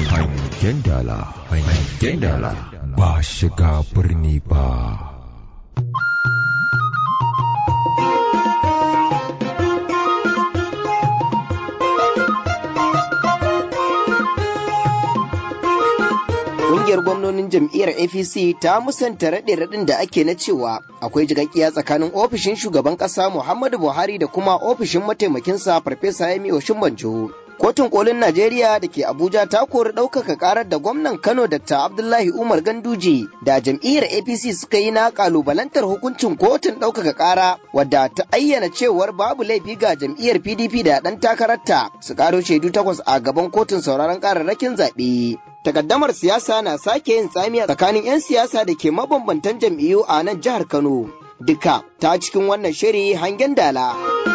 hangen dala hangen dala ba shiga birni ba Ƙungiyar gwamnonin jam'iyyar APC ta musanta raɗe-raɗin da ake na cewa akwai jigaggiya tsakanin ofishin shugaban ƙasa Muhammadu Buhari da kuma ofishin mataimakinsa Farfesa Yemi Oshinbanjo. Kotun kolin Najeriya da ke Abuja ta kori ɗaukaka ƙarar da gwamnan Kano Dr. Abdullahi Umar Ganduje da jam'iyyar APC suka yi na ƙalubalantar hukuncin kotun ɗaukaka ƙara wadda ta ayyana cewar babu laifi ga jam'iyyar PDP da ɗan takararta su ƙaro shaidu takwas a gaban kotun sauraron ƙararrakin zaɓe. Takaddamar siyasa na sake yin tsamiya tsakanin 'yan siyasa da ke mabambantan jam'iyyu a nan jihar Kano. Duka ta cikin wannan shiri hangen dala.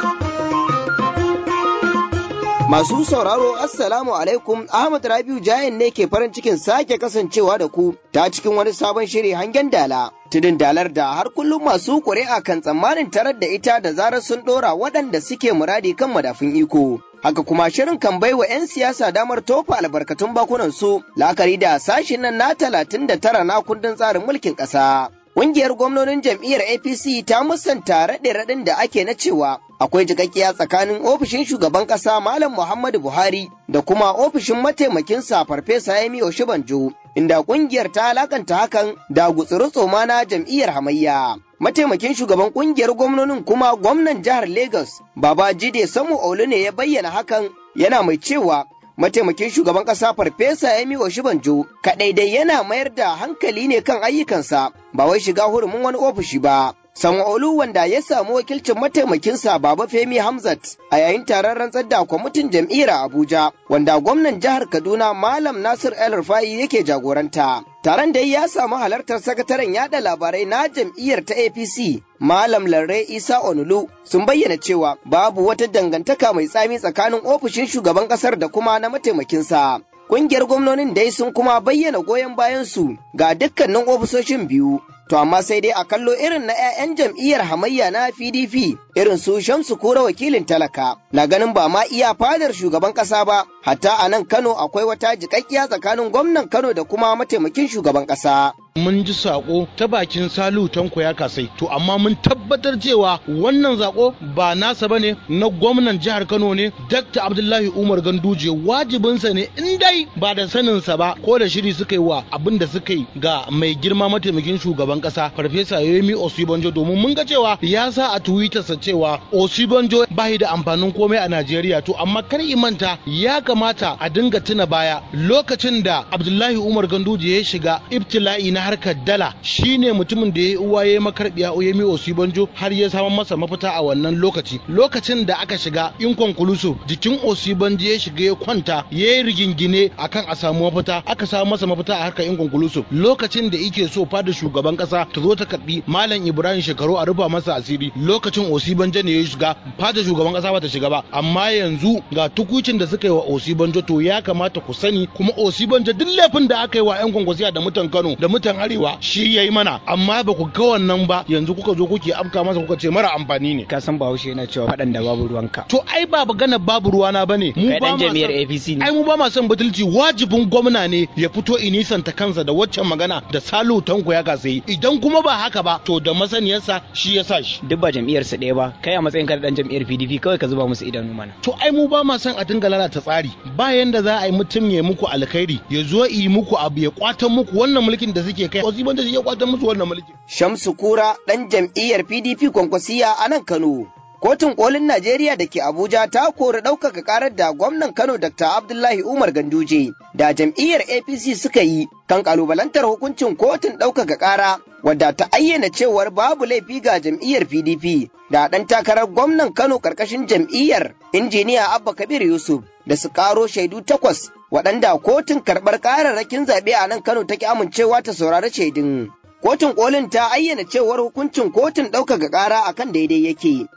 Masu sauraro Assalamu alaikum Ahmad Rabiu Jayan ne ke farin cikin sake kasancewa da ku ta cikin wani sabon shiri hangen dala. Tudun dalar da har kullum masu ƙuri'a kan tsammanin tarar da ita da zarar sun ɗora waɗanda suke muradi kan madafin iko. Haka kuma shirin kan baiwa 'yan siyasa damar tofa albarkatun bakunan su la'akari da sashin nan na talatin da tara na kundin tsarin mulkin ƙasa. Ƙungiyar gwamnonin jam'iyyar APC ta musanta raɗe-raɗin da ake na cewa akwai jikakkiya tsakanin ofishin shugaban ƙasa Malam Muhammadu Buhari da kuma ofishin mataimakinsa Farfesa Yemi Oshibanjo, inda ƙungiyar ta alakanta hakan da gutsuru tsoma na jam'iyyar hamayya. Mataimakin shugaban ƙungiyar gwamnonin kuma gwamnan jihar Lagos, Baba Jide Samu Olu ne ya bayyana hakan yana mai cewa mataimakin shugaban ƙasa farfesa Yemi Oshibanjo kaɗai dai yana mayar da hankali ne kan ayyukansa ba wai shiga hurumin wani ofishi ba. Sanwo-Olu wanda ya samu wakilcin mataimakinsa Baba Femi Hamzat a yayin taron rantsar da kwamitin jam'iyyar Abuja wanda gwamnan jihar Kaduna Malam Nasir El Rufai yake jagoranta. Taron da ya samu halartar sakataren yada labarai na jam'iyyar ta APC Malam Larre Isa Onulu sun bayyana cewa babu wata dangantaka mai tsami tsakanin ofishin shugaban kasar da kuma na mataimakinsa. Kungiyar gwamnonin dai sun kuma bayyana goyon bayansu ga dukkanin ofisoshin biyu. To amma sai dai a kallo irin na 'ya'yan jam'iyyar hamayya na PDP irin su Shamsu Kura wakilin talaka na ganin ba ma iya fadar shugaban ƙasa ba hatta a nan Kano akwai wata jiƙaƙƙiya tsakanin gwamnan Kano da kuma mataimakin shugaban ƙasa. mun ji sako ta bakin salu tanko ya kasai to amma mun tabbatar cewa wannan zako ba nasa bane na gwamnan jihar kano ne dr abdullahi umar ganduje wajibinsa ne in dai ba da saninsa ba ko da shiri suka yi wa abin da suka yi ga mai girma mataimakin shugaban kasa farfesa yomi osibanjo domin mun ga cewa ya sa a twittersa cewa osibanjo ba da amfanin komai a najeriya to amma kar manta ya kamata a dinga tuna baya lokacin da abdullahi umar ganduje ya shiga ibtila'i na harkar dala shine mutumin da ya yi uwa ya yi makarbiya Oyemi Osibanjo har ya samu masa mafita a wannan lokaci lokacin da aka shiga inconclusive jikin Osibanjo ya shiga ya kwanta ya yi rigingine akan a samu mafita aka samu masa mafita a harkar inconclusive lokacin da yake so fada shugaban kasa ta zo ta karbi Malam Ibrahim Shekaru a rufa masa asiri lokacin Osibanjo ne ya shiga fada shugaban kasa ba ta shiga ba amma yanzu ga tukucin da suka yi wa Osibanjo to ya kamata ku sani kuma Osibanjo duk laifin da aka yi wa 'yan kwankwasiya da mutan Kano da mutan arewa shi yayi mana amma ba ku ga wannan ba yanzu kuka zo kuke afka masa kuka ce mara amfani ne ka san bahaushe yana cewa faɗan da babu ruwanka to ai ba magana babu ruwana bane mu kai ba dan ma jami'ar son- APC ne ai mu ba ma son butulci wajibin gwamna ne ya fito inisanta kansa da waccan magana da salu tanko ya kasa yi idan kuma ba haka ba to da masaniyarsa shi ya sa shi duk ba jam'iyyar su ɗaya ba kai a matsayin ka da dan jam'iyyar PDP kawai ka zuba musu idanu mana to ai mu ba ma son a dinga lalata tsari ba yanda za a yi mutum ya muku alkhairi ya zo yi muku abu ya kwatan muku wannan mulkin da suke kai wasu banda shi ya kwatan musu wannan mulkin Shamsu Kura ɗan jam'iyyar PDP kwankwasiya a nan Kano. Kotun kolin Najeriya da ke Abuja ta kori ɗaukaka ƙarar da gwamnan Kano Dr. Abdullahi Umar Ganduje da jam'iyyar APC suka yi kan ƙalubalantar hukuncin kotun ɗaukaka ƙara wadda ta ayyana cewar babu laifi ga jam'iyyar PDP da ɗan takarar gwamnan Kano ƙarƙashin jam'iyyar injiniya Abba Kabir Yusuf da su ƙaro shaidu takwas waɗanda kotun karɓar ƙararrakin zaɓe a nan Kano take amincewa ta saurari shaidun. Kotun kolin ta ayyana cewar hukuncin kotun ɗaukaka ƙara akan daidai yake,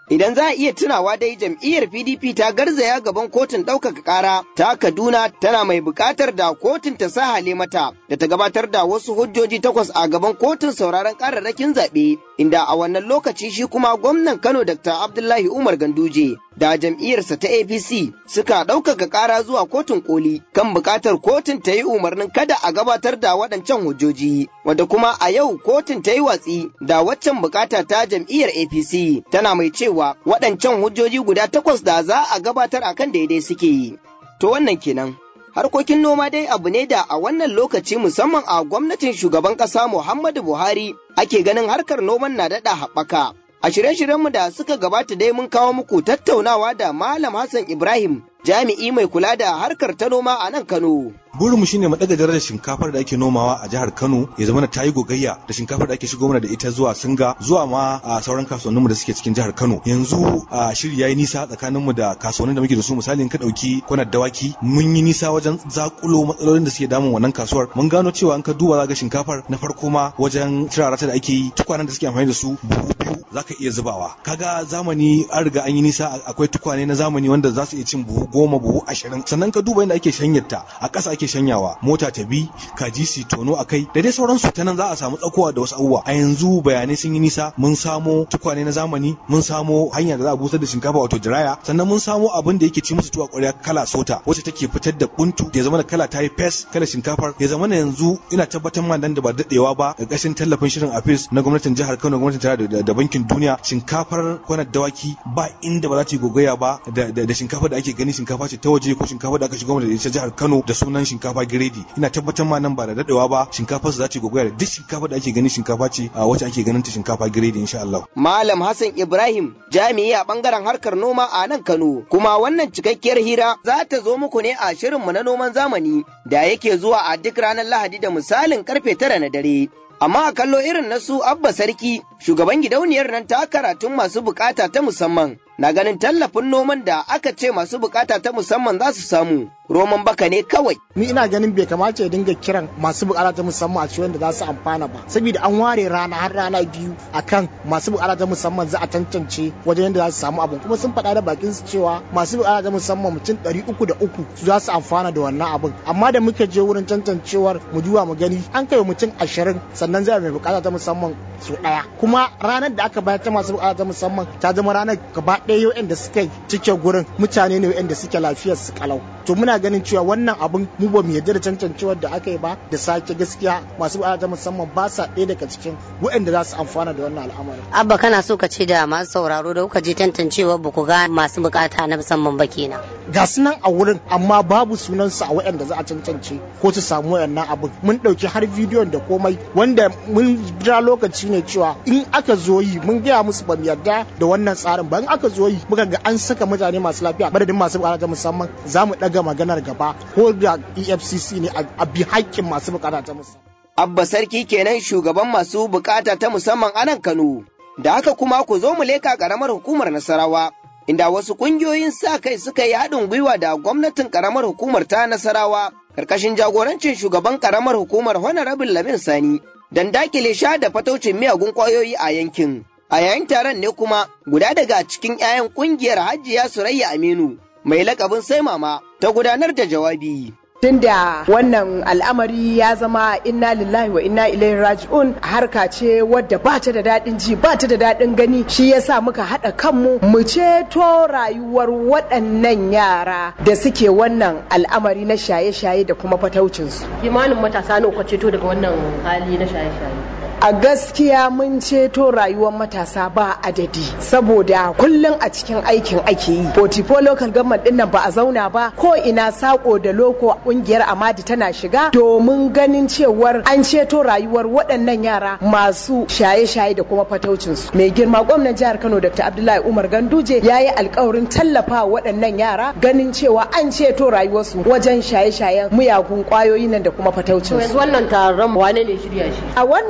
Idan za a iya tunawa dai jam'iyyar PDP ta garzaya gaban kotun ɗaukaka ƙara ta Kaduna tana mai buƙatar da kotun ta sa hale mata da ta gabatar da wasu hujjoji takwas a gaban kotun sauraron ƙararrakin zaɓe inda a wannan lokaci shi kuma gwamnan Kano Dr. Abdullahi Umar Ganduje da jam'iyyarsa ta APC suka ɗaukaka ƙara zuwa kotun koli kan buƙatar kotun ta yi umarnin kada a gabatar da waɗancan hujjoji wanda kuma a yau kotun ta yi watsi da waccan buƙata ta jam'iyyar APC tana mai cewa waɗancan hujjoji guda takwas da za a gabatar akan daidai suke. To wannan kenan. Harkokin noma dai abu ne da a wannan lokaci musamman a gwamnatin shugaban ƙasa Muhammadu Buhari ake ganin harkar noman na daɗa haɓaka. A shirye-shiryenmu da suka gabata dai mun kawo muku tattaunawa da Malam Hassan Ibrahim jami'i mai kula da harkar ta noma a nan Kano. burinmu shine mu daga darajar shinkafar da ake nomawa a jihar Kano ya zama ta yi gogayya da shinkafar da ake shigo mana da ita zuwa Singa zuwa ma a sauran kasuwanninmu da suke cikin jihar Kano yanzu a shiri yayi nisa tsakaninmu da kasuwannin da muke da su misali in ka dauki kwanar dawaki mun yi nisa wajen zakulo matsalolin da suke damun wannan kasuwar mun gano cewa in ka duba za ga shinkafar na farko ma wajen turarata da ake yi tukwanen da suke amfani da su buhu biyu zaka iya zubawa kaga zamani an riga an yi nisa akwai tukwane na zamani wanda za su iya cin buhu goma buhu ashirin sannan ka duba yadda ake shanyarta a ƙasa ake shanyawa mota ta bi kaji su tono a kai da dai sauransu ta nan za a samu tsakowa da wasu abubuwa a yanzu bayanai sun yi nisa mun samo tukwane na zamani mun samo hanya da za a busar da shinkafa wato diraya sannan mun samo abin da yake ci musu tuwa ƙwarya kala sota wacce take fitar da buntu ya zama da kala ta yi fes kala shinkafar ya zama yanzu ina tabbatar ma nan da ba daɗewa ba ƙarƙashin tallafin shirin afis na gwamnatin jihar Kano gwamnatin tarayya da bankin duniya shinkafar kwanar dawaki ba inda ba za ta yi gogaya ba da shinkafar da ake gani shinkafa ce ta waje ko shinkafa da aka shigo da ita jihar Kano da sunan shinkafa giredi ina tabbatar ma nan ba da dadewa ba shinkafar su za ta gogaya da duk shinkafa da ake gani shinkafa ce a wacce ake ganin ta shinkafa giredi insha Allah Malam Hassan Ibrahim jami'i a bangaren harkar noma a nan Kano kuma wannan cikakkiyar hira za ta zo muku ne a shirinmu na noman zamani da yake zuwa a duk ranar Lahadi da misalin karfe tara na dare amma a kallo irin na su abba sarki shugaban gidauniyar nan ta karatun masu bukata ta musamman na ganin tallafin noman da aka ce masu bukata ta musamman za su samu roman baka ne kawai ni ina ganin bai kamata ya dinga kiran masu bukata ta musamman a cikin da za su amfana ba saboda an ware rana har rana biyu akan masu bukata ta musamman za a tantance wajen yadda za su samu abin kuma sun faɗa da bakin su cewa masu bukata ta musamman mutum ɗari uku da uku su za su amfana da wannan abin amma da muka je wurin tantancewar mu duba mu gani an kai mutum ashirin sannan zai mai bukata ta musamman su ɗaya kuma ranar da aka bayar ta masu bukata ta musamman ta zama ranar gaba ɗaya yau da suka cike gurin mutane ne wa'anda suke lafiyar su kalau to muna ganin cewa wannan abun mu ba mu yarda da tantancewar da aka yi ba da sake gaskiya masu bukata ta musamman ba sa ɗaya daga cikin wa'anda za su amfana da wannan al'amarin abba kana so ka ce da masu sauraro da kuka je tantancewar ba ku ga masu bukata na musamman ba kenan ga su nan a wurin amma babu sunan su a wa'anda za a tantance ko su samu wayannan abun mun ɗauki har bidiyon da komai wanda mun jira lokaci ne cewa in aka zo yi mun gaya musu ba mu yarda da wannan tsarin ba in aka zo yi muka ga an saka mutane masu lafiya madadin masu bukata ta musamman za mu ɗaga maganar gaba ko da efcc ne a bi haƙƙin masu bukata ta musamman Abba Sarki kenan shugaban masu bukata ta musamman a nan Kano. Da haka kuma ku zo mu leka ƙaramar hukumar Nasarawa, inda wasu ƙungiyoyin sa kai suka yi haɗin gwiwa da gwamnatin ƙaramar hukumar ta Nasarawa, ƙarƙashin jagorancin shugaban ƙaramar hukumar Honorable Lamin Sani, don dakile sha da fataucin miyagun ƙwayoyi a yankin. A yayin taron ne kuma guda daga cikin 'ya'yan ƙungiyar Hajiya Surayya Aminu, mai lakabin sai mama, ta gudanar da jawabi. tunda wannan al'amari ya zama inna lillahi wa inna ilaihi raji'un harka ce wadda ba ta da daɗin ji ba ta da daɗin gani shi yasa muka haɗa kanmu mu ceto rayuwar waɗannan yara da suke wannan al'amari na shaye-shaye da kuma fataucinsu. kimanin matasa nawa ceto daga wannan hali na shaye-shaye a gaskiya mun ceto rayuwar matasa ba adadi saboda kullum a cikin aikin ake yi 44 local government din nan ba a zauna ba ko ina sako da loko kungiyar amadi tana shiga domin ganin cewar an ceto rayuwar waɗannan yara masu shaye-shaye da kuma fataucinsu mai girma gwamnan jihar kano dr abdullahi umar ganduje ya yi alkawarin tallafa waɗannan yara ganin cewa an ceto rayuwarsu wajen shaye-shayen miyagun kwayoyi nan da kuma fataucinsu yanzu wannan taron wane ne shirya shi a wannan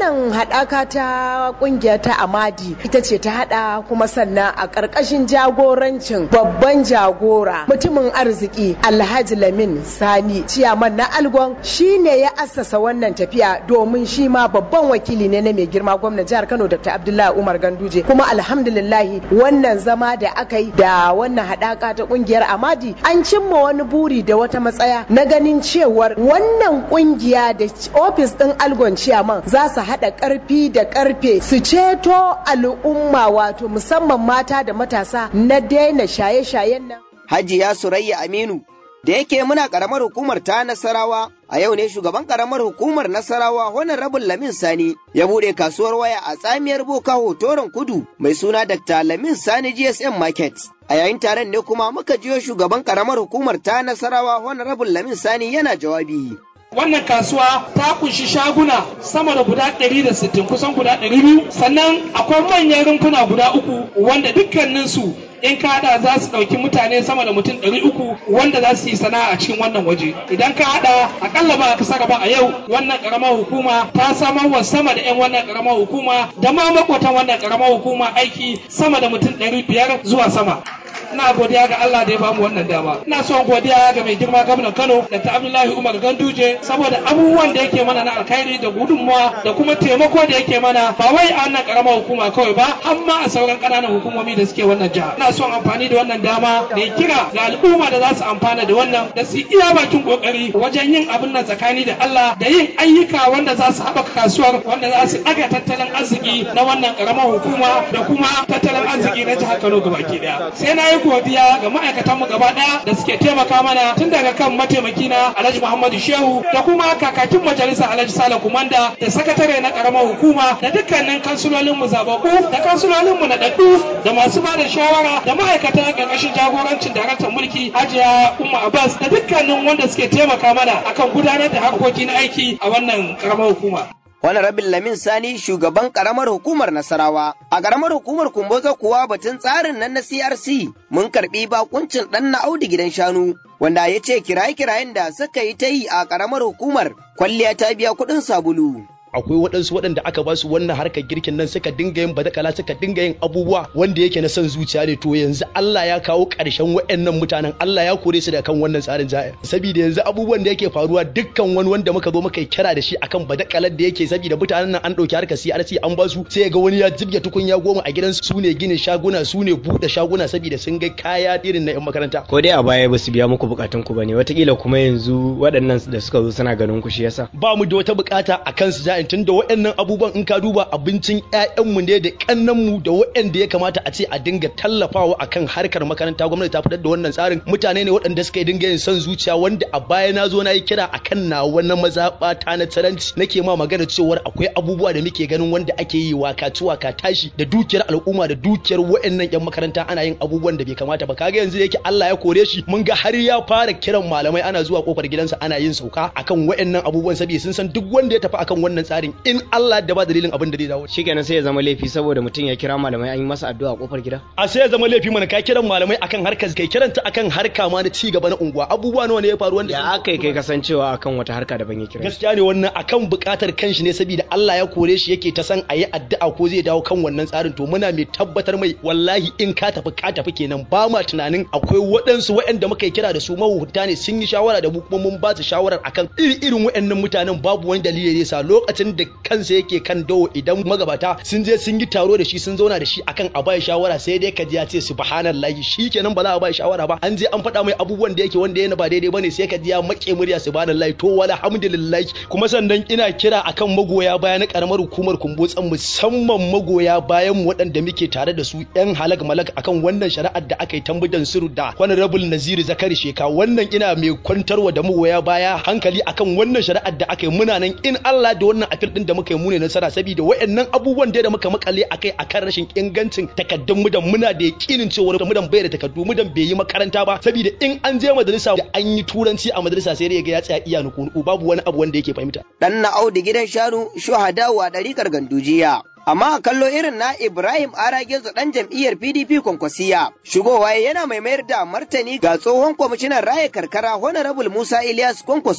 haɗaka ta ƙungiya ta amadi ita ce ta haɗa kuma sannan a ƙarƙashin jagorancin babban jagora mutumin arziki alhaji lamin sani ciyaman na algon shine ya assasa wannan tafiya domin shi ma babban wakili ne na mai girma gwamnan jihar kano dr abdullahi umar ganduje kuma alhamdulillahi wannan zama da aka yi da wannan haɗaka ta ƙungiyar amadi an cimma wani buri da wata matsaya na ganin cewar wannan ƙungiya da ofis ɗin algon ciyaman za su haɗa ƙarfi da ƙarfe su ceto al'umma wato musamman mata da matasa na daina shaye-shayen nan. Hajiya Surayya Aminu da yake muna karamar hukumar ta Nasarawa a yau ne shugaban karamar hukumar Nasarawa Honorable Lamin Sani ya bude kasuwar waya a tsamiyar Boka Hotoron Kudu mai suna Dr. Lamin Sani GSM Market. A yayin taron ne kuma muka jiyo shugaban karamar hukumar ta Nasarawa Honorable Lamin Sani yana jawabi. wannan kasuwa ta kunshi shaguna sama da guda 160 kusan guda 200 sannan akwai manyan rumfuna guda uku wanda dukkaninsu in ka hada za su ɗauki mutane sama da mutum ɗari uku wanda za su yi sana'a a cikin wannan waje idan ka hada akalla ba ka saka ba a yau wannan karamar hukuma ta samar wa sama da 'yan wannan karamar hukuma da ma makwatan wannan karamar hukuma aiki sama da mutum ɗari biyar zuwa sama ina godiya ga Allah da ya bamu wannan dama ina son godiya ga mai girma gwamnan Kano da ta Abdullahi Umar Ganduje saboda abubuwan da yake mana na alkhairi da gudunmawa da kuma taimako da yake mana ba wai a wannan karamar hukuma kawai ba har ma a sauran ƙananan hukumomi da suke wannan jiha ina son amfani da wannan dama da ya kira ga al'umma da za su amfana da wannan da su iya bakin kokari wajen yin abin nan tsakani da Allah da yin ayyuka wanda za su haɓaka kasuwar wanda za su ɗaga tattalin arziki na wannan karamar hukuma da kuma tattalin arziki na jihar Kano gabaki daya sai na yi godiya ga ma'aikatanmu gaba ɗaya da suke taimaka mana tun daga kan mataimaki na Alhaji Muhammadu Shehu da kuma kakakin majalisa Alhaji Sale Kumanda da sakatare na karamar hukuma da dukkanin kansulolinmu zababu da kansulolinmu na ɗaɗɗu da masu ba da shawara da ma'aikatan ƙarƙashin jagorancin daraktan mulki Hajiya Umma Abbas da dukkanin wanda suke taimaka mana akan gudanar da harkoki na aiki a wannan karamar hukuma. Wani rabin Lamin Sani shugaban karamar hukumar Nasarawa. A karamar hukumar Kumboza kuwa batun tsarin nan na CRC mun karbi bakuncin ɗan na Audu gidan shanu wanda ya ce kiraye-kirayen da suka yi ta yi a karamar hukumar kwalliya ta biya kuɗin sabulu. akwai waɗansu waɗanda aka ba su wannan harkar girkin nan suka dinga yin badakala suka dinga yin abubuwa wanda yake na son zuciya ne to yanzu Allah ya kawo ƙarshen waɗannan mutanen Allah ya kore su daga kan wannan tsarin za'a saboda yanzu abubuwan da yake faruwa dukkan wani wanda muka zo muka kira da shi akan badakalar da yake saboda mutanen nan an ɗauki harkar CRC an ba su sai ga wani ya jibge tukunya goma a gidansu su ne ginin shaguna su ne buɗe shaguna saboda sun ga kaya irin na 'yan makaranta ko dai a baya ba su biya muku bukatun ku bane watakila kuma yanzu waɗannan da suka zo suna ganin ku shi yasa ba mu da wata bukata akan su za'in tun da waɗannan abubuwan in ka duba abincin ƴaƴanmu ne da ƙannanmu da waɗanda ya kamata a ce a dinga tallafawa akan harkar makaranta gwamnati ta fitar da wannan tsarin mutane ne waɗanda suka dinga yin son zuciya wanda a baya na zo na yi kira akan na wannan mazaɓa ta na taranci nake ma magana cewar akwai abubuwa da muke ganin wanda ake yi waka ci waka tashi da dukiyar al'umma da dukiyar waɗannan ƴan makaranta ana yin abubuwan da bai kamata ba kaga yanzu yake Allah ya kore shi mun ga har ya fara kiran malamai ana zuwa kofar gidansa ana yin sauka akan waɗannan abubuwan saboda sun san duk wanda ya tafi akan wannan tsarin in Allah da ba dalilin abin da zai dawo shikenan sai ya zama laifi saboda mutum ya kira malamai an yi masa addu'a a kofar gida a sai ya zama laifi mana ka kiran malamai akan harkar kai kiranta akan harka ma na ci gaba na unguwa abubuwa nawa ne ya faru wanda ya aka kai kasancewa akan wata harka daban ya kira gaskiya ne wannan akan bukatar kanshi ne saboda Allah ya kore shi yake ta san ayi addu'a ko zai dawo kan wannan tsarin to muna mai tabbatar mai wallahi in ka tafi ka tafi kenan ba ma tunanin akwai waɗansu waɗanda muka yi kira da su mahukunta ne sun yi shawara da mu kuma mun ba su shawarar akan iri irin waɗannan mutanen babu wani dalili ne sa lokacin da kansa yake kan dawo idan magabata sun je sun yi taro da shi sun zauna da shi akan a bai shawara sai dai kaji ya ce subhanallahi shikenan ba za a bai shawara ba an je an faɗa mai abubuwan da yake wanda yana ba daidai bane sai kaji ya make murya subhanallahi to wala hamdulillahi kuma sannan ina kira akan magoya baya na karamar hukumar kumbotsan musamman magoya bayan mu waɗanda muke tare da su yan halak malak akan wannan shari'ar da aka yi tambudan suru da honorable Naziru Zakari Sheka wannan ina mai kwantarwa da magoya baya hankali akan wannan shari'ar da aka yi muna nan in Allah da wannan afil din da muka yi mu ne nasara saboda wayannan abubuwan da muka makale akai akan rashin ingancin takaddun mu da muna da yakinin cewa mu dan bai da takaddu mu dan bai yi makaranta ba saboda in an je majalisa da an yi turanci a majalisa sai dai ga ya tsaya iya nuku babu wani abu wanda yake fahimta dan na Audu gidan shanu shuhada wa ɗarikar gandujiya amma a kallo irin na Ibrahim Aragezo ɗan jam'iyyar PDP Kwankwasiya. Shigowa yana mai mayar da martani ga tsohon kwamishinan raya karkara Honorable Musa Ilyas Kwankwaso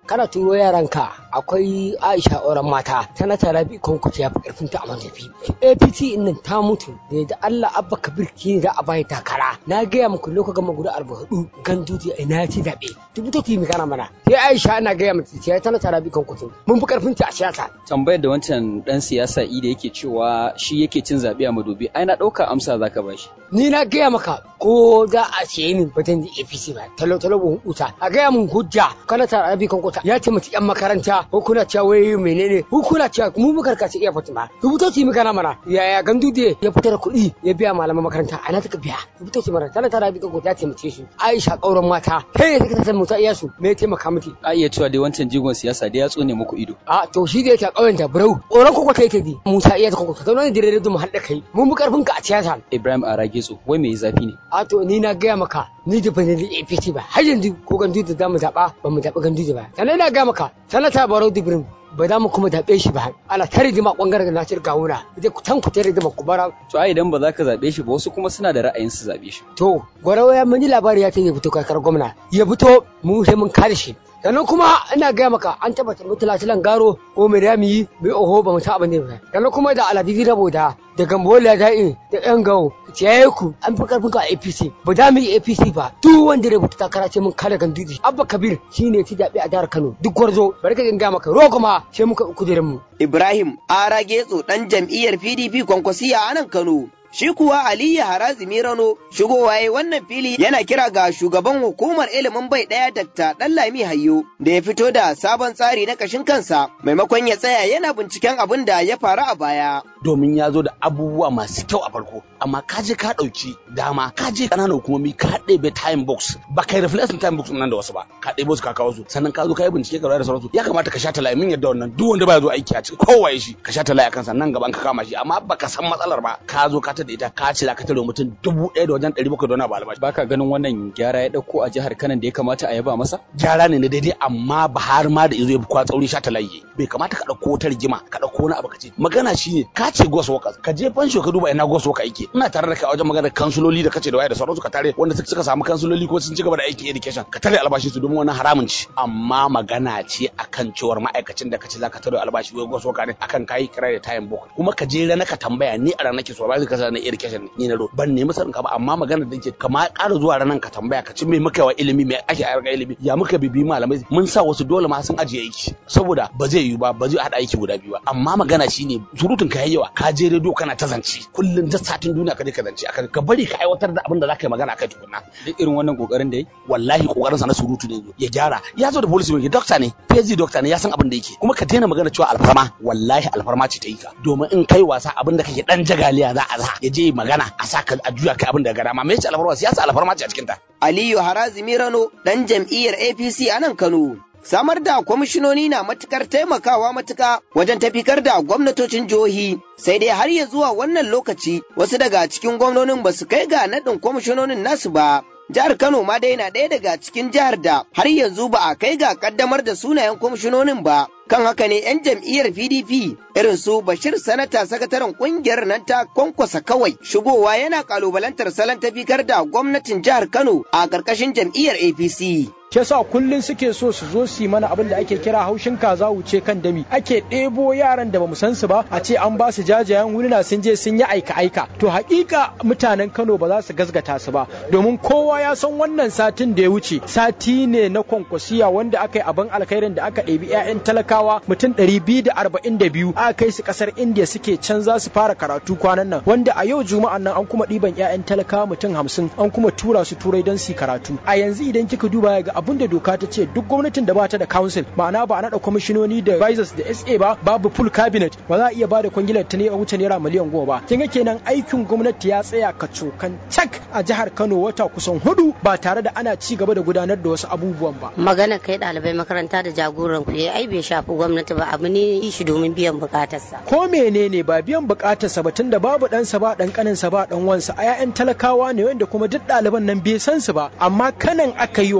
kana turo yaranka akwai Aisha auren mata sanata Rabi Konkuta ya fi karfin ta a mantafi APC nan ta mutu da da Allah Abba Kabir ki da a bai takara na gaya muku lokacin gama guda arba hudu ganduti a ina ci zabe dubuto ki mi kana mana sai Aisha ana gaya mata sai sanata Rabi Konkuta mun fi karfin ta a siyasa tambayar da wancan dan siyasa ida yake cewa shi yake cin zabe a madobi ai na dauka amsa zaka bashi ni na gaya maka ko za a ce min batun da APC ba talo talo bu huta a gaya mun hujja kana ta Rabi Konkuta ya ce mutu yan makaranta ko kuna cewa wai menene ko kuna cewa mu muka karkace iya fatima rubuto ci muka na mana yaya gandude ya fitar kuɗi ya biya malaman makaranta a na taka biya rubuto ci mana tana tara bi kanko ta taimake su Aisha kauran mata kai ne take ta mutu iya su me ya taimaka miki a iya cewa dai wancan jigon siyasa da ya tsone muku ido a to shi da yake a kauyen ta burau koran koko ta yake bi Musa iya ta koko ta zauna dire da mu hadda kai mun bi karfin ka a siyasa Ibrahim Aragetso wai me zafi ne a to ni na gaya maka ni da ban da APC ba har yanzu ko gandude da mu zaba ba mu zaba gandude ba sannan na gaya maka sanata Barau Dibrin ba za mu kuma zaɓe shi ba ana ta rigima ɓangaren na shirga wuna zai ku tanku ta rigima ku bara. to ai idan ba za ka zaɓe shi ba wasu kuma suna da ra'ayin su zaɓe shi. to gwarawa ya mani labari ya ce ya fito kakar gwamna ya fito mu sai mun kare shi sannan kuma ina gaya maka an tabbatar mutula tilan garo ko mai rami mai oho ba mu ta abin da ba sannan kuma da aladizi rabo da da gambola da'i da yan gawo ciyaye ku an fi karfin ka a apc ba za mu yi apc ba duk wanda ya rubuta takara ce mun kare gandiji abba kabir shine ci zaɓe a jihar kano duk gwarzo bari ka gaya maka rogo ma sai muka kujerin mu ibrahim ara getso dan jam'iyyar pdp kwankwasiya a nan kano Shi kuwa Aliyu Harazimi Rano shigowa ya wannan fili yana kira ga shugaban hukumar ilimin bai ɗaya Dr. Ɗanlami Hayyo da ya fito da sabon tsari na ƙashin kansa maimakon ya tsaya yana binciken abin da ya faru a baya. Domin ya zo da abubuwa masu kyau a farko, amma ka je ka ɗauki dama, ka je ƙananan hukumomi ka ɗebe time box, ba kai reflection time box nan da wasu ba, ka ɗebe su ka kawo su, sannan ka zo ka yi bincike ka da sauransu, ya kamata ka sha talaye min yadda wannan duk wanda ba ya zo aiki a cikin kowaye shi, ka sha talaye a kansa nan gaban ka kama shi, amma baka san matsalar ba, ka zo ka da ita ka ce za ka tare mutum dubu ɗaya da wajen ɗari bakwai da wani abu albashi. Baka ganin wannan gyara ya ɗauko a jihar Kano da ya kamata a yaba masa? Gyara ne na daidai amma ba har ma da izo ya kwa tsauri sha talaye. Bai kamata ka ɗauko wata rigima ka ɗauko wani abu ka ce. Magana shi ne ka ce gos workers ka je fansho ka duba ina gos worker yake. Ina tare da kai a wajen magana kansuloli da kace da waya da sauransu ka tare wanda suka samu kansuloli ko sun ci gaba da aikin education ka tare albashi su domin wani haramun ci. Amma magana ce akan cewar ma'aikacin da kace za ka tare albashi wai gos worker ne akan kayi kira da time book kuma ka je rana ka tambaya ni a ranar ke so ba zai kasa na education ni na ban nemi sanin ka ba amma magana da ke kama ƙara zuwa ranar ka tambaya ka ci me muka wa ilimi me ake a ilimi ya muka bibi malamai mun sa wasu dole ma sun ajiye aiki saboda ba zai yiwu ba ba zai haɗa aiki guda biyu ba amma magana shine surutun ka yawa ka je rediyo kana ta zance kullum da satin duniya ka je ka zance akan ka bari ka aiwatar da abin da zaka yi magana akai tukunna duk irin wannan kokarin da yi wallahi kokarin sa na surutu ne ya gyara ya zo da policy mai doctor ne PhD doctor ne ya san abin da yake kuma ka daina magana cewa alfarma wallahi alfarma ce ta yi ka domin in kai wasa abin da kake dan jagaliya za a za ya je magana a saka a juya kai abin da ga dama me yace alfarma siyasa alfarma ce a cikin ta Aliyu Harazimi Rano dan jam'iyyar APC a nan Kano Samar da kwamishinoni na matukar taimakawa matuka wajen tafikar da gwamnatocin jihohi sai dai har ya zuwa wannan lokaci wasu daga cikin gwamnonin ba su kai ga naɗin kwamishinonin nasu ba. Jihar Kano ma dai na ɗaya daga cikin jihar da har yanzu ba a kai ga kaddamar da sunayen kwamishinonin ba. Kan haka ne 'yan jam'iyyar PDP irin su Bashir Sanata sakataren kungiyar nan ta kwankwasa kawai shigowa yana kalubalantar salon tafikar da gwamnatin jihar Kano a ƙarƙashin jam'iyyar APC. ke sa kullun suke so su zo su yi mana abin da ake kira haushin kaza wuce kan dami ake ɗebo yaran da bamu san su ba a ce an ba su jajayen wurina sun je sun yi aika aika to hakika mutanen Kano ba za su gazgata su ba domin kowa ya san wannan satin da ya wuce sati ne na kwankwasiya wanda aka yi abin alkhairin da aka ɗebi 'ya'yan talakawa mutum ɗari biyu da arba'in da biyu aka kai su ƙasar India suke can za su fara karatu kwanan nan wanda a yau juma'an nan an kuma ɗiban 'ya'yan talakawa mutum hamsin an kuma tura su turai don su karatu a yanzu idan kika duba ga abin da doka ta ce duk gwamnatin da ba ta da council ma'ana ba a naɗa kwamishinoni da advisors da SA ba babu full cabinet ba za a iya ba da kwangilar ta ne a wuce naira miliyan goma ba kin ga kenan aikin gwamnati ya tsaya ka cokan cak a jihar Kano wata kusan hudu ba tare da ana ci gaba da gudanar da wasu abubuwan ba magana kai ɗalibai makaranta da jagoran ku ai bai shafi gwamnati ba abu ne shi domin biyan bukatarsa ko menene ba biyan bukatarsa ba tunda babu ɗansa ba ɗan ƙaninsa ba ɗan wansa a 'ya'yan talakawa ne wanda kuma duk ɗaliban nan bai san su ba amma kanan aka yi wa kuma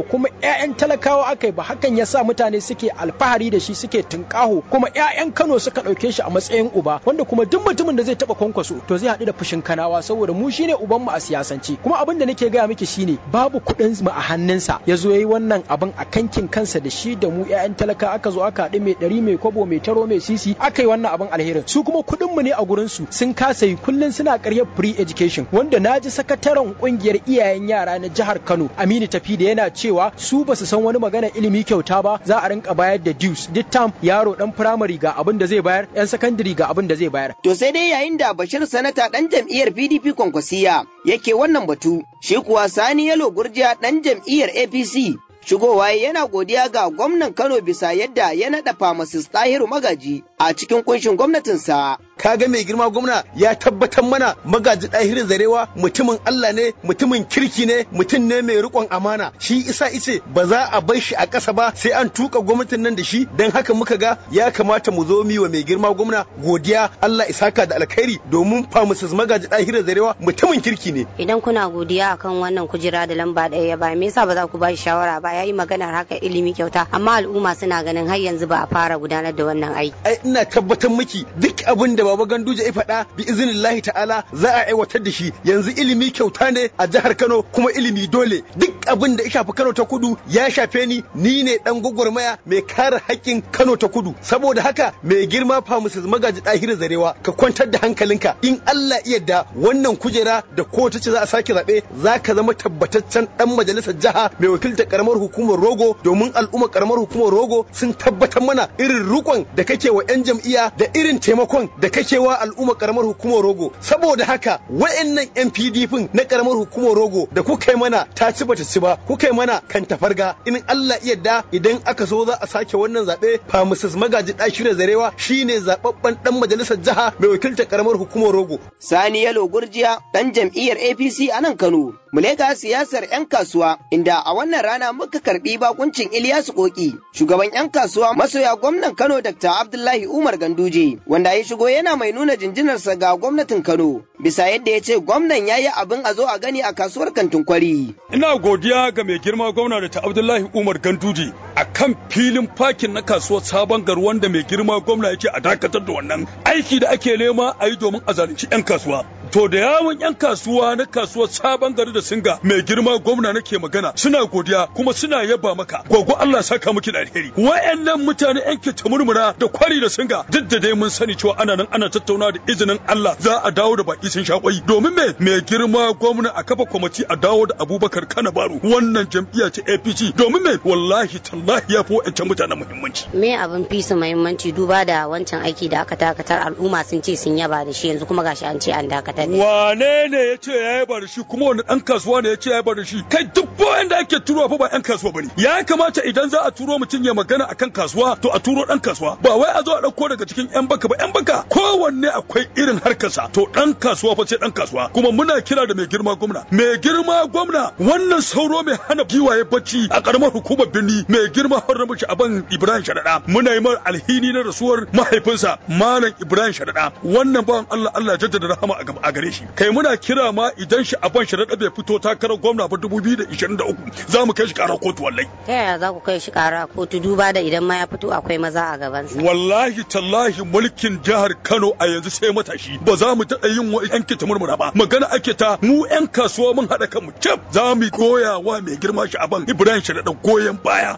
'ya'yan talakawa aka yi ba hakan ya sa mutane suke alfahari da shi suke tunƙaho kuma 'ya'yan Kano suka ɗauke shi a matsayin uba wanda kuma duk mutumin da zai taɓa kwankwaso to zai haɗu da fushin kanawa saboda mu shine uban mu a siyasance kuma abin da nake gaya miki shine babu kuɗin mu a hannunsa ya zo yayi wannan abin a kankin kansa da shi da mu 'ya'yan talaka aka zo aka haɗu mai ɗari mai kwabo mai taro mai sisi aka yi wannan abin alherin su kuma kuɗin mu ne a gurin su sun kasa yi kullun suna ƙaryar free education wanda na ji sakataren ƙungiyar iyayen yara na jihar Kano Aminu Tafi da yana cewa su ba su san wani magana ilimi kyauta ba za a rinka bayar da dues duk tam yaro dan firamare ga abin da zai bayar yan sakandare ga abin da zai bayar To sai dai yayin da Bashir Sanata ɗan jam'iyyar PDP Kwankwasiya yake wannan batu, shi kuwa Sani Yalo Gurjiya ɗan jam'iyyar APC shigowa yana godiya ga gwamnan Kano bisa yadda ya naɗa Pharmacist Tahiru Magaji a cikin kunshin gwamnatinsa. kaga mai girma gwamna ya tabbatar mana magaji ɗahirin zarewa mutumin Allah ne mutumin kirki ne mutum ne mai riƙon amana shi isa ice ba za a bar shi a ƙasa ba sai an tuka gwamnatin nan da shi don haka muka ga ya kamata mu zo mi wa mai girma gwamna godiya Allah isaka da alkhairi domin famusus magaji ɗahirin zarewa mutumin kirki ne Idan kuna godiya akan wannan kujera da lamba ɗaya ya ba me yasa ba za ku ba shi shawara ba yayi maganar haka ilimi kyauta amma al'umma suna ganin har yanzu ba a fara gudanar da wannan aiki. ai ina tabbatar miki duk abin da baba ganduje ya faɗa bi iznillahi ta'ala za a aiwatar da shi yanzu ilimi kyauta ne a jihar Kano kuma ilimi dole duk abin da ya shafi Kano ta kudu ya shafe ni ni ne dan gwagwarmaya mai kare haƙƙin Kano ta kudu saboda haka mai girma famusus magaji ɗahirin zarewa ka kwantar da hankalinka in Allah iya da wannan kujera da ko ta ce za a sake zaɓe za ka zama tabbataccen ɗan majalisar jiha mai wakiltar karamar hukumar rogo domin al'ummar karamar hukumar rogo sun tabbatar mana irin rukon da kake wa 'yan jam'iyya da irin taimakon da kake wa al'ummar karamar hukumar rogo saboda haka wayannan 'yan pdp na karamar hukumar rogo da kuka yi mana ta ci bata ci ba kuka yi mana kan tafarga in Allah iya da idan aka so za a sake wannan zaɓe famusus magaji ɗashira zarewa shine zababben ɗan majalisar jiha mai wakiltar karamar hukumar rogo Sani Yalo Gurjiya ɗan jam'iyyar APC a nan Kano. Mulega siyasar 'yan kasuwa inda a wannan rana muka karbi bakuncin Ilyasu Koki, shugaban 'yan kasuwa masoya gwamnan Kano Dr. Abdullahi Umar Ganduje, wanda ya shigo yana mai nuna jinjinarsa ga gwamnatin Kano, bisa yadda ya ce gwamnan ya yi abin a zo a gani a kasuwar kantin kwari. Ina godiya ga mai girma gwamna da ta Abdullahi Umar Ganduje a kan filin fakin na kasuwar sabon gar wanda mai girma gwamna yake a dakatar da wannan aiki da ake nema a yi domin a zalunci 'yan kasuwa. To da yawon 'yan kasuwa na kasuwar sabon gari da singa mai girma gwamna nake magana suna godiya kuma suna yaba maka gwaggo Allah saka miki da alheri. Wa'annan mutane 'yan ke murmura da kwari da singa duk da dai mun sani cewa ana nan ana tattauna da izinin Allah za a dawo da baki sun shakwai domin me mai girma gwamna a kafa kwamiti a dawo da Abubakar Kana Baro wannan jam'iyya ce APC domin me wallahi tallahi ya fi wa'ancan mutanen muhimmanci. Me abin fi su muhimmanci duba da wancan aiki da aka dakatar al'umma sun ce sun yaba da shi yanzu kuma gashi an ce an dakatar. Wane ne ya ce ya yaba da shi kuma wani ɗan kasuwa ne ya ce ya yaba da shi kai duk bayan da ake turo fa ba ɗan kasuwa bane ya kamata idan za a turo mutum ya magana akan kasuwa to a turo ɗan kasuwa ba wai a zo a ɗauko daga cikin ƴan baka ba ƴan baka kowanne akwai irin harkarsa to ɗan kasuwa fa sai ɗan kasuwa kuma muna kira da mai girma gwamna mai girma gwamna wannan sauro mai hana giwaye bacci a ƙaramar hukumar birni mai girma harrabu aban Ibrahim Sharaɗa muna yi mar alhini na rasuwar mahaifinsa Malam Ibrahim Sharaɗa wannan bawan Allah Allah jaddada rahama a gare shi kai muna kira ma idan shi aban Sharaɗa bai fito takarar gwamna ba 2023 za mu kai shi ƙarar kotu wallahi Ta yaya za ku kai shi ƙara kotu duba da idan ma ya fito akwai maza a gabansa. wallahi tallahi mulkin jihar Kano a yanzu sai matashi ba za mu taɓa yin wa yanke ta murmura ba magana ake ta mu yan kasuwa mun haɗa kanmu cif za mu goya wa mai girma shi aban Ibrahim Sharaɗa goyon baya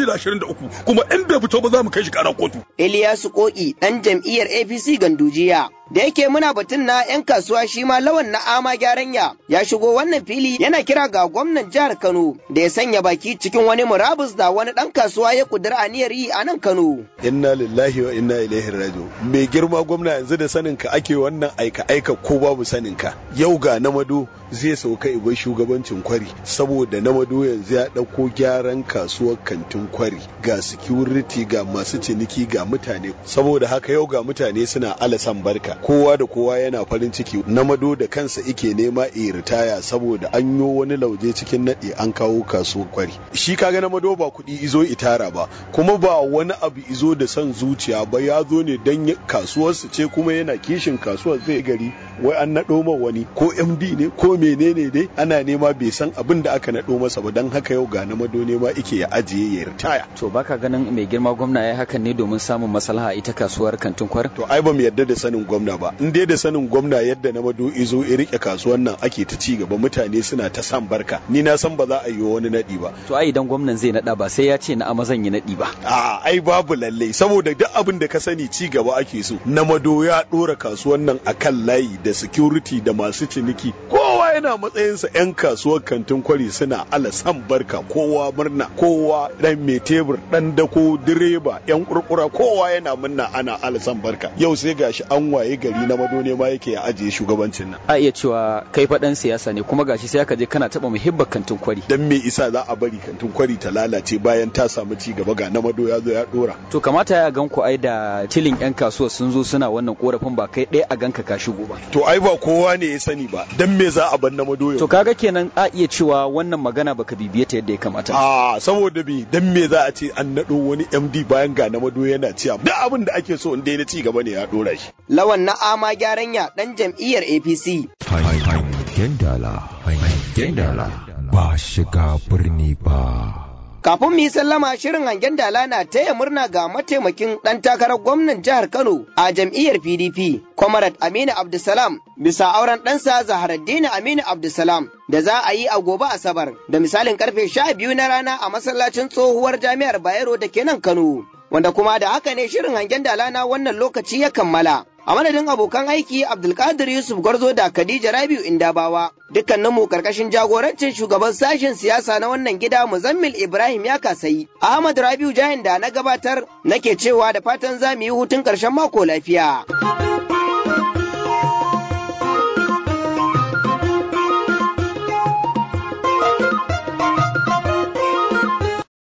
2023 kuma in bai fito ba za mu kai shi ƙarar kotu Iliyasu Koki ɗan jam'iyyar APC Gandujiya. Da yake muna batun na 'yan kasuwa shi ma lawan na ama gyaranya ya shigo wannan fili yana kira ga gwamnan jihar Kano da ya sanya baki cikin wani murabus da wani ɗan kasuwa ya kudura aniyar yi a nan Kano. inna lillahi wa inna ilaihi raji'un mai girma gwamna yanzu da sanin ka ake wannan aika aika ko babu sanin ka yau ga namado zai sauka ibai shugabancin kwari saboda namado yanzu ya dauko gyaran kasuwar kantin kwari ga security ga masu ciniki ga mutane saboda haka yau ga mutane suna alasan barka kowa da kowa yana farin ciki namado da kansa ike nema e ritaya saboda an yo wani lauje cikin naɗi an kawo kasuwar kwari shi kaga namado ba kuɗi izo itara ba kuma ba wani abu izo da son zuciya ba ya zo ne dan kasuwarsu ce kuma yana kishin kasuwar zai gari wai an naɗo ma wani ko md ne ko menene dai ana nema bai san abin da aka naɗo masa ba don haka yau ga namado nema ike ya ajiye ya ritaya to baka ganin mai girma gwamna ya hakan ne domin samun maslaha ita kasuwar kantin kwar to ai ba mu yarda da sanin gwamna ba in dai da sanin gwamna yadda na mado izo ya rike kasuwan nan ake ta ci gaba mutane suna ta san barka ni na san ba za a yi wani nadi ba to ai idan gwamnan zai nada ba sai ya ce na amazan yi nadi ba a ai babu lalle saboda duk abin da ka sani ci gaba ake so na mado ya dora kasuwan nan akan layi da security da masu ciniki kowa yana matsayinsa yan kasuwar kantin kwari suna ala san barka kowa murna kowa dan mai tebur dan dako direba yan kurkura kowa yana murna ana ala san barka yau sai gashi an waye gari na mado ne ma yake ya ajiye shugabancin nan a iya cewa kai faɗan siyasa ne kuma gashi sai aka je kana taɓa muhibbar kantin kwari dan me isa za a bari kantin kwari ta lalace bayan ta samu ci gaba ga na mado ya zo ya dora to kamata ya gan ku ai da tilin yan kasuwa sun zo suna wannan korafin ba kai ɗaya a ganka ka shigo ba to ai ba kowa ne ya sani ba dan me za a bar na mado to kaga kenan a iya cewa wannan magana baka bibiye ta yadda ya kamata a saboda bi dan me za a ce an nado wani MD bayan ga na mado yana ciya duk abin da ake so in dai na ci gaba ne ya dora shi lawan na ama gyaran ya dan jam'iyyar APC hangen dala hangen dala ba shiga birni ba Kafin mu yi sallama shirin hangen dala na taya murna ga mataimakin ɗan takarar gwamnan jihar Kano a jam'iyyar PDP, Comrade Aminu Abdulsalam, bisa auren ɗansa Zaharaddini Aminu Abdulsalam da za a yi a gobe Asabar, da misalin karfe sha biyu na rana a masallacin tsohuwar jami'ar Bayero da ke nan Kano. Wanda kuma da haka ne shirin hangen dala na wannan lokaci ya kammala. A madadin abokan aiki Abdulkadir Yusuf Gwarzo da Khadija Rabiu Indabawa, dukkaninmu karkashin jagorancin shugaban sashen siyasa na wannan gida Muzammil Ibrahim ya kasayi. Ahmad Rabiu Jahin da na gabatar nake cewa da fatan za mu yi hutun ƙarshen mako lafiya.